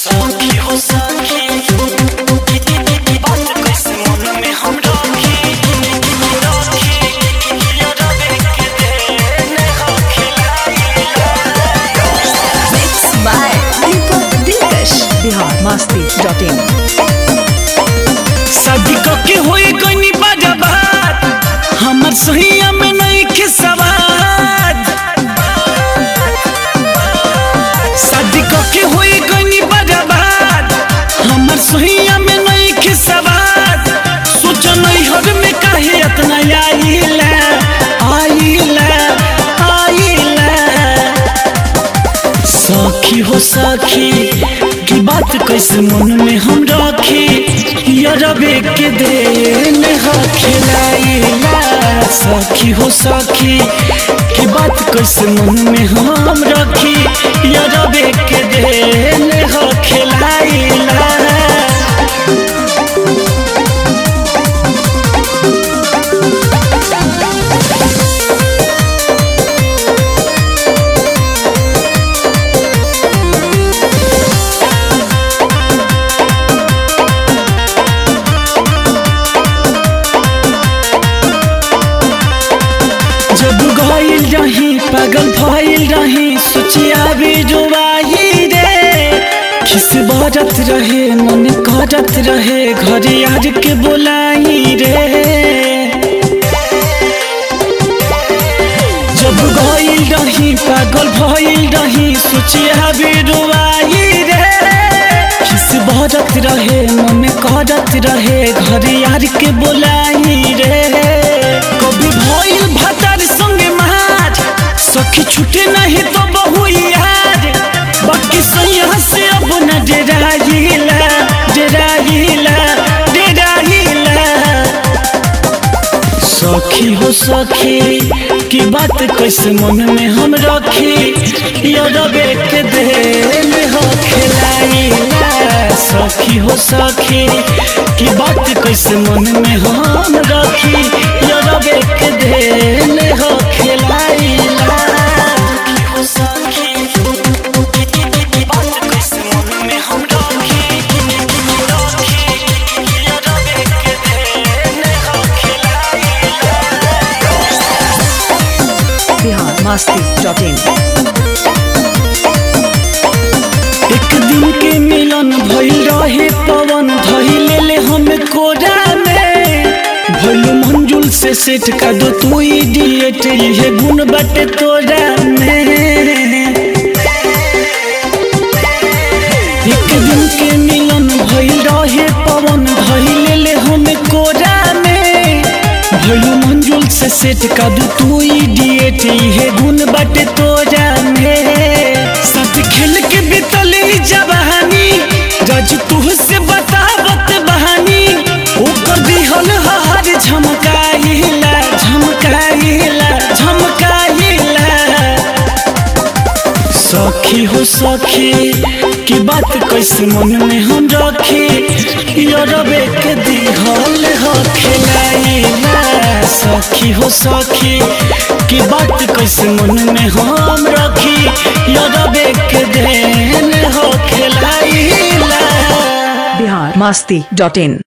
सखी हो सखी बात कैसे मन में हम रखी रखी यार देख के देने हो खिलाई Mixed by Deepak Dilkash. Bihar मस्ती डॉट इन शादी के होई गनी बर्बाद हमर सहिया में नहीं के सवाद शादी के होई गनी बर्बाद हमर सहिया में नहीं के सवाद सोच नहीं हर में काहे इतना आइला आइला आइला सखी हो सखी की बात कैसे मन में हम रखी यरबे के देन हो खिलाइला सखी हो सखी की बात कैसे मन में हम रखी यरबे के देन हो खिलाइला जब गईल रही पागल भइल रही सोचिया भी जुबाई रे किस बरत रहे मन करत रहे घर आज के बोलाई रे जब गईल रही पागल भइल रही सोचिया भी जुबाई रे किस बरत रहे मन करत रहे घर यार के बोलाई रे कभी भइल भतर संगे महाज सखी छूटे नहीं तो बहु यार बाकी सैया से अब न डेराइला डेराइला डेराइला सखी हो सखी की बात कैसे मन में हम रखी यरबे के देन हो खिलाइला सखी हो सखी की बात कैसे मन में हम रखी यरबे के देन हो खिलाइला हो सखी बात कैसे मन में हम रखी रखी यरबे के देन हो खिलाइला बिहार मस्ती डॉट इन एक दिन के मिलन भइल रहे पवन धइले ले हम कोरा में भइल मंजुल से सेट का दो तू इडियट ये गुण बाटे तोरा में एक दिन के मिलन भइल रहे पवन धइले ले हम कोरा में भइल मंजुल से सेट का दो तू इडियट ये गुण बाटे तोरा में साथ खेल के बितल ई जवानी रज तू से बतावत बहानी ऊपर दिहल हर झमकाइला झमकाइला झमकाइला सखी हो सखी की बात कैसे मन में हम रखी यरबे के दिहल हो खिलाइला सखी हो सखी की बात कैसे मन में हम रखी यरबे के देन हो खिलाइला बिहार मस्ती डॉट इन